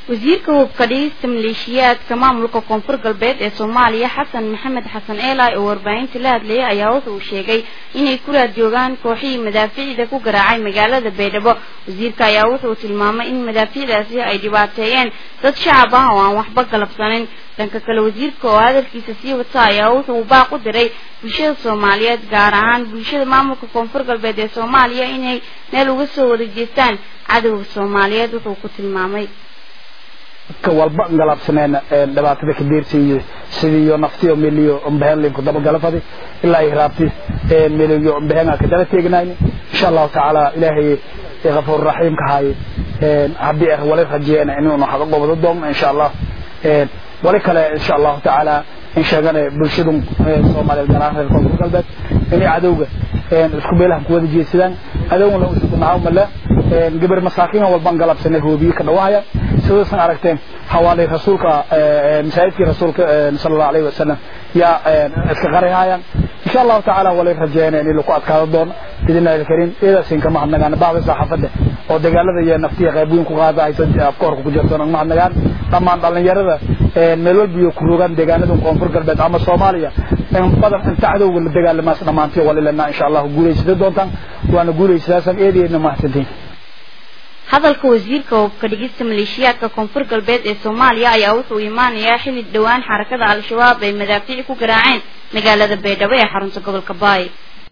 wasiirka hubka dhigista maleeshiyaadka maamulka koonfur galbeed ee soomaaliya xasan maxamed xasan eelay oo warbaahinta la hadlayay ayaa wuxa uu sheegay inay ku raad joogaan kooxihii madaafiicda ku garaacay magaalada baydhabo wasiirka ayaa wuxuu tilmaamay in madaafiicdaasi ay dhibaateeyeen dad shacab ah oo aan waxba galabsanin dhanka kale wasiirka oo hadalkiisa sii wata ayaa wuxuu baaq u diray bulshada soomaaliyeed gaar ahaan bulshada maamulka koonfur galbeed ee soomaaliya inay meel uga soo wada jeestaan cadowga soomaaliyeed wuxuu ku tilmaamay ka walba galabsaneen dhibaatada ka deersiiyo sidiiyo naftiyo meliyo umbehenlinku dabagala fadi ilaa ay raabti meliyo umbehenga ka dala teegnayni insha allahu tacaala ilaahay غفور رحيم كهاي هدي أخ ولا رجينا إنه نحط قبض الضم إن شاء الله ولا كلا إن شاء الله تعالى إن شاء الله برشدهم صومال الجناح الكونفور قلبت إني عدوجة isku beelahan kuwada jeesadaan adowna u isku nacaw male gabar masaakiin oo walban galab sanay hoobiye ka dhawaaya sidoosan aragteen hawaalay rasuulka masaajidkii rasuulka sallallahu alayhi wasallam ya iska qarihayaan insha Allah taala walay rajeynaa in lagu adkaado doono idina karin ila sin kama hadnagaan baaqi saxaafada oo dagaalada iyo naftiga qayb weyn ku qaada ay soo afkoorka ku jirto ma hadnagaan dhamaan dhalinyarada meel walba iyo ku rogan deegaanada koonfur galbeed ama Soomaaliya in badan inta cadowga la dagaalamaas dhamaantii walilana insha Allah guuleysada doontaan waana guuleysadaasaan eedeena mahadsantiin hadalka wasiirka hubka dhigista maleeshiyaadka koonfur galbeed ee soomaaliya ayaa wuxuu imaanayaa xilli dhowaan xarakada al-shabaab ay madaafiic ku garaaceen magaalada baydhabo ee xarunta gobolka baay